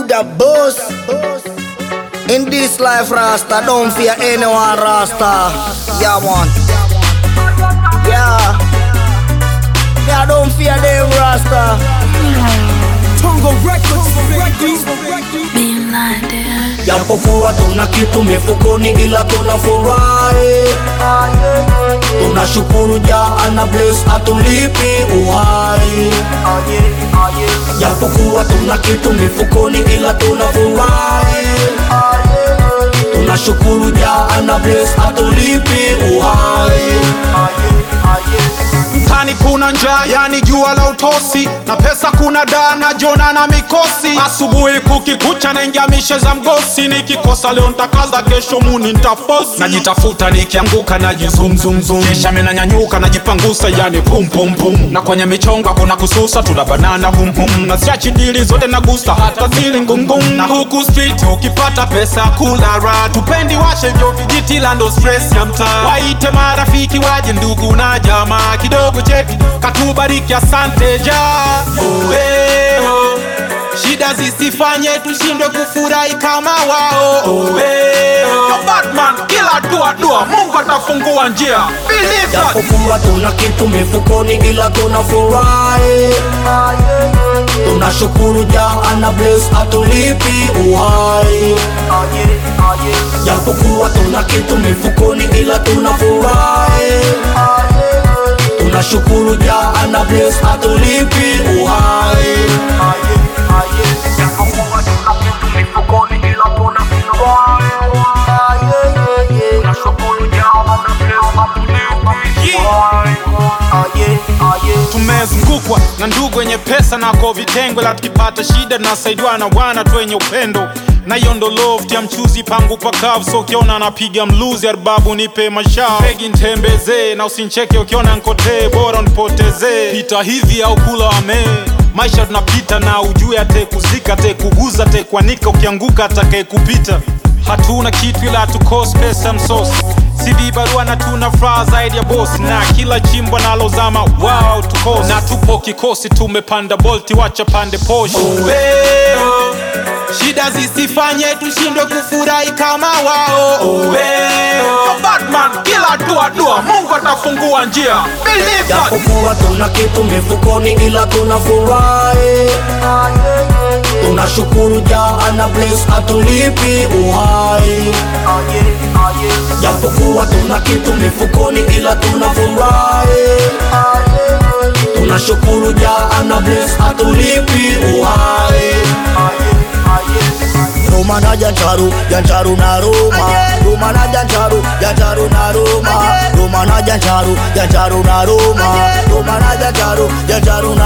the boss. In this life, Rasta, don't fear anyone, Rasta. Yeah, man. Yeah. Yeah, don't fear them, Rasta. Tongo Records, Being blinded. Japokuwa tuna kitu mifukoni ila tunafurahi, tunashukuru Jah ana bless atulipi uhai. Japokuwa tuna kitu mifukoni ila tunafurahi, tunashukuru Jah ana bless atulipi uhai. mtani kuna njaa, yani jua la utosi, na pesa kuna daa na jona na mikosi. Asubuhi kukikucha naingia mishe za mgosi, nikikosa leo ntakaza, kesho muni ntafosi. Najitafuta nikianguka najizumzumzum, kisha menanyanyuka najipangusa, yani pum pum pum. Na kwenye michongo kuna kususa, tuna banana hum hum, na siachi dili zote nagusa, hata zili ngungum. Na huku street ukipata pesa kula raha, tupendi washe vyo vijiti la ndo stress ya mtaa. Waite marafiki waje, ndugu na jamaa, kidogo cheki katubariki, asante ja Oweo. Shida zisifanye tushindwe kufurahi kama wao Oweo. Batman, kila dua dua, Mungu atafungua njia. Believe that. Japokuwa tuna kitu mifukoni ila tunafurahi, tunashukuru Jah ana bless atulipi uhai. Japokuwa tuna kitu mifukoni ila tunafurahi, tunashukuru Jah ana bless atulipi uhai. Japokuwa tuna kitu mifukoni ila tunafurahi, tunashukuru Jah ana bless atulipi uhai. tumezungukwa na ndugu wenye pesa nako vitengo, la tukipata shida nasaidiwa na wana tu wenye upendo na hiyo ndo love ya mchuzi pangu pakavu, so ukiona anapiga mluzi arbabu nipe mashao pegi ntembezee na usincheke ukiona nkotee, bora nipotezee pita hivi au kula wamee maisha tunapita na ujue atekuzika atekuguza atekwanika ukianguka atakaye kupita hatuna kitu ila tukosi pesa msosi CD barua na tuna furaha zaidi ya boss na kila chimbo nalozama wow tukosi na tupo kikosi tumepanda bolti wacha pande poshi Oweo. shida zisifanye tushindwe kufurahi kama wao Oweo. Batman kila dua dua Mungu atafungua njia Believe that. Japokuwa tuna kitu mifukoni ila tunafurahi, tunashukuru Jah ana bless atulipi uhai. Japokuwa tuna kitu mifukoni ila tunafurahi, tunashukuru Jah ana bless atulipi uhai. Roma na Jancharu, Jancharu na Roma. Roma na Jancharu, Jancharu na Roma. Roma na Jancharu, Jancharu na Roma. Roma na Jancharu, Jancharu